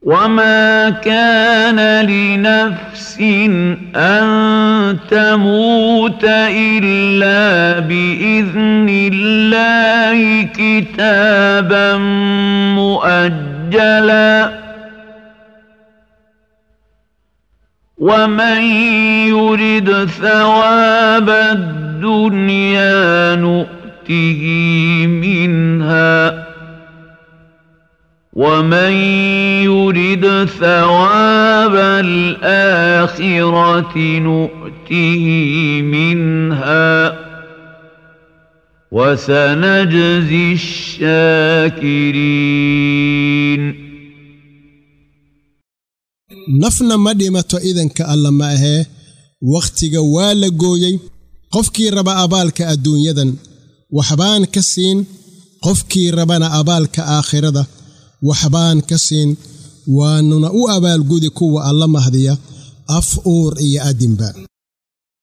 وما كان لنفس ان تموت الا باذن الله كتابا مؤجلا ومن يرد ثواب الدنيا نؤته منها ومن يرد ثواب الآخرة نؤته منها وسنجزي الشاكرين nafna ma dhimato idanka alla ma ahee wakhtiga waa la gooyey qofkii raba abaalka adduunyadan waxbaan ka siin qofkii rabana abaalka aakhirada waxbaan ka siin waannuna u abaalgudi kuwa alla mahdiya af uur iyo adinba